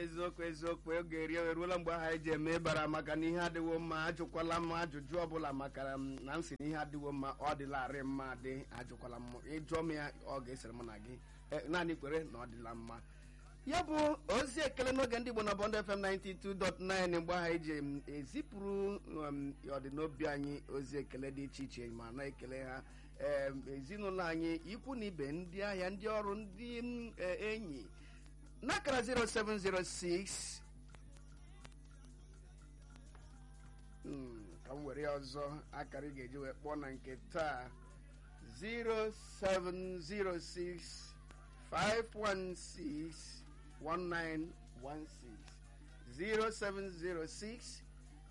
eziokwu eziokwu oge eri eruola mgbe ahụ anyị ji eme ịbara maka na ihe adịwo mma ajụkwala m ajụjụ ọbụla maka na m si na ihe adịwo mma ọ dịlarị mma dị ajụkwala m ịjụọ m ya ọ ga-esere m na gị naanị kwere na ọ dịla mma ya bụ ozi ekele n'oge ndị Igbo na Bond FM 92.9 mgbe ahụ eji ezipụrụ ọdịnobi anyị ozi ekele dị iche iche ma na-ekele ha ezinụlọ anyị ikwu na ibe ndị ahịa ndị ọrụ ndị enyi n'akara 0706 ka m were ya ọzọ akara ị ga-eji wee kpọọ na nke taa 0706 516 1916 0706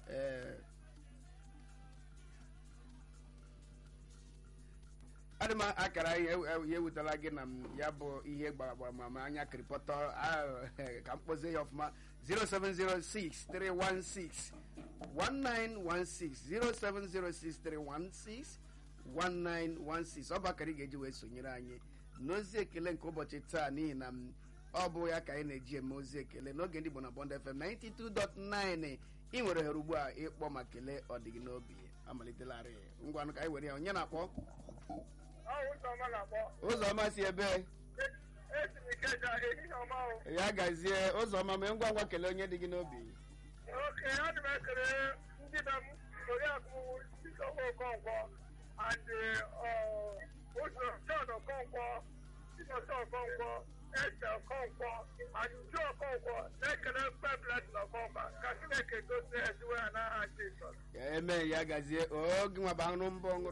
adị m akara ya ewutela gị na ya bụ ihe gbaragbara ma anya kiripọtọ ka m kpozie ya ọfụma 0706 316 1916 0706 316 1916 ọ bụ akara ị ga-eji wee sonyere anyị n'ozi ekele nke ụbọchị taa n'ihi na ọ bụ ya ka anyị na-eji eme ozi ekele n'oge ndị Igbo na Bond FM 92.9 ị nwere ohere ugbu a ịkpọ ma kelee ọdịgị n'obi amalitelarị ngwanụ ka anyị were ya onye na-akpọ ụzọma si ebe ya gazie ụzọma mee ngwa ngwa kelee onye dị gị n'obi and ụzọ John Okonkwo Chinonso Okonkwo Eze Okonkwo and Uju Okonkwo na-ekele mkpeblet na Okonkwo ka Chineke gosi eziwe ya n'aha Jizọs eme ya gazie oge nwa bụ aṅụ mbọ ṅụrụ